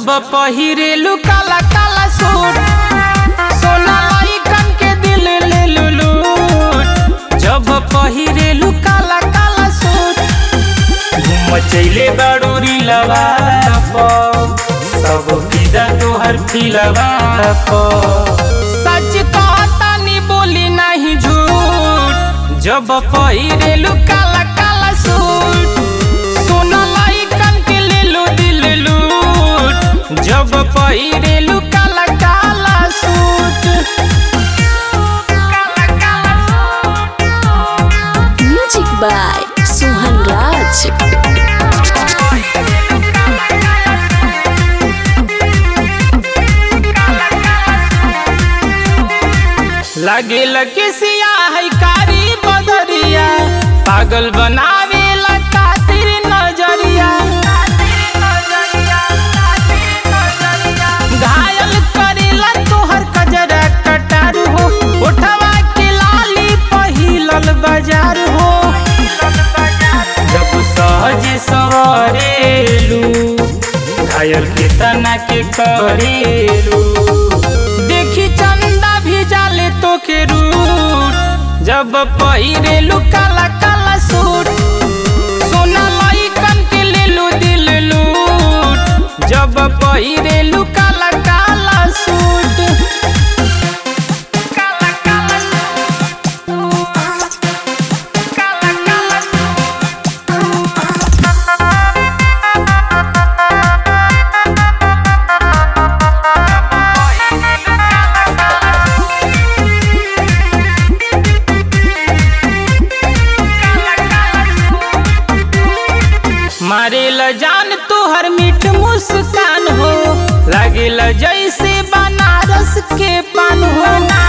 जब पहिरेलू काला काला सूट सोना लइकन के दिल ले लूट जब पहिरेलू काला काला सूट घूम चैले बाड़ूरी लवा सब फिदा तोहर फिलवा सच कहता नी बोली नहीं झूठ जब पहिरेलू काला काला सूट सोना लइकन के ले लो दिल लूट जब पहिरेलू काला काला suit Music by Suhan Raj. लगे लगे सिया है कारी बदरिया पागल बनावे खातिर नजरिया घायल करेला तोहर कजरा कटार हो उठवा के लाली पहिलल बाजार हो जब सहज सवरेलू घायल के तना के करेलू देखी चंदा भी जाले तो के रूट जब पहिरेलू काला काला सूट सोना लइकन के लेलू दिल लूट जब पहिरेलू काला काला सूट काला काला सूट काला काला मारेल जान तोहर मीठ मुस्कान हो लागेल जैसे बनारस के पान हो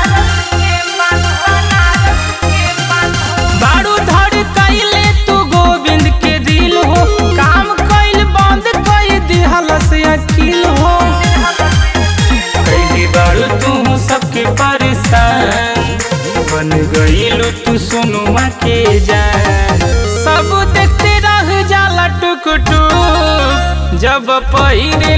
बारू धड़ कैले तू गोविंद के दिल हो काम कैल बंद कई दिहल से अखिल हो कैले बारू तू सबके परेशान बन गईलू तू सोनुआ के जान सब देखते रह जाला टुक टुक जब पहिरे